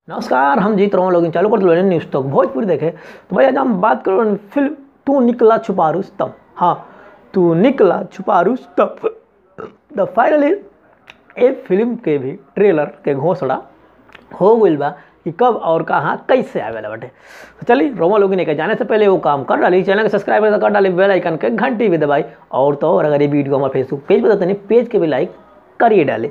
नमस्कार हम जीत रहा हूँ लोग चालू कर दिलो न्यूज़ तक भोजपुरी देखे तो भाई आज हम बात करो फिल्म तू निकला छुपा रुस्तम हाँ तू निकला छुपा रुस्तम द फाइनली ए फिल्म के भी ट्रेलर के घोषणा हो गई बा कि कब और कहाँ कैसे आवेला बाटे तो चलिए रोमा लोग के जाने से पहले वो काम कर डाली चैनल के सब्सक्राइब कर डाली बेल आइकन के घंटी भी दबाई और तो और अगर ये वीडियो हमारे फेसबुक पेज पर नहीं पेज के भी लाइक करिए डाले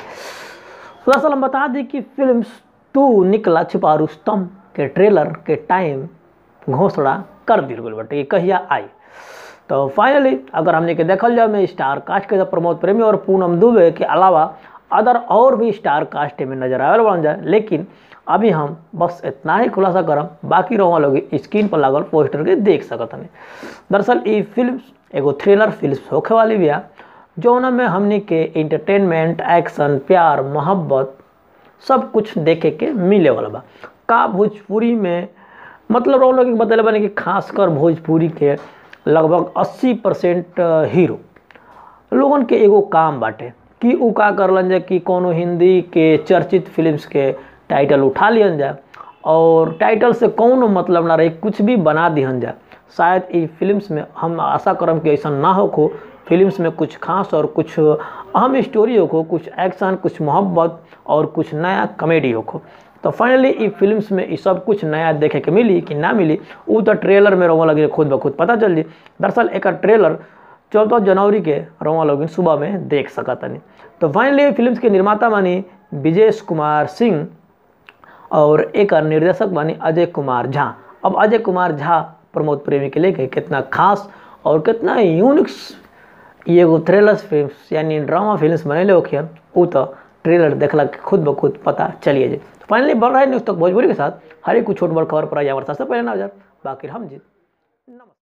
तो दरअसल हम बता दें कि फिल्म तू निकला छिपा रुस्तम के ट्रेलर के टाइम घोषणा कर दिल गई बटे कहिया आई तो फाइनली अगर हमने के देखल जाए में स्टार कास्ट के प्रमोद प्रेमी और पूनम दुबे के अलावा अदर और भी स्टार कास्ट में नजर आवे बन जाए लेकिन अभी हम बस इतना ही खुलासा करम बाकी रहो लोग स्क्रीन पर लागल पोस्टर के देख सकत हमें दरअसल ये फिल्म एगो थ्रिलर फिल्म होखे वाली बिया जौन में हमने के इंटरटेनमेंट एक्शन प्यार मोहब्बत सब कुछ देखे के मिले वाला बा का भोजपुरी में मतलब हम लोग बतले बने कि खासकर भोजपुरी के लगभग 80 परसेंट हीरो लोगन के एगो काम बाटे कि उ का करलन जाए कि कोनो हिंदी के चर्चित फिल्म्स के टाइटल उठा लियन जाए और टाइटल से कौनो मतलब ना रहे कुछ भी बना दिहन जाए शायद ई फिल्म्स में हम आशा करम कि ऐसा ना हो को फिल्म्स में कुछ खास और कुछ अहम स्टोरी हो कुछ एक्शन कुछ मोहब्बत और कुछ नया कॉमेडी हो तो फाइनली ई फिल्म्स में ये सब कुछ नया देखे के मिली कि ना मिली वो तो ट्रेलर में रोवा लगे खुद ब खुद पता चल जी दरअसल एक ट्रेलर चौदह जनवरी के रोमा लोग सुबह में देख सकतनी तो फाइनली फिल्म्स के निर्माता मानी विजेश कुमार सिंह और एक निर्देशक मानी अजय कुमार झा अब अजय कुमार झा प्रमोद प्रेमी के लेके कितना खास और कितना यूनिक्स ये एगो थ्रिलर फिल्म यानी ड्रामा फिल्म बनैले होखियन वो तो ट्रेलर देखला के खुद ब खुद पता चलिए जाए तो फाइनली बढ़ रहा है न्यूज़ तक भोजपुरी के साथ हर एक कुछ छोट बड़ खबर पर आई हमारे सबसे पहले ना बाकी हम जीत नमस्कार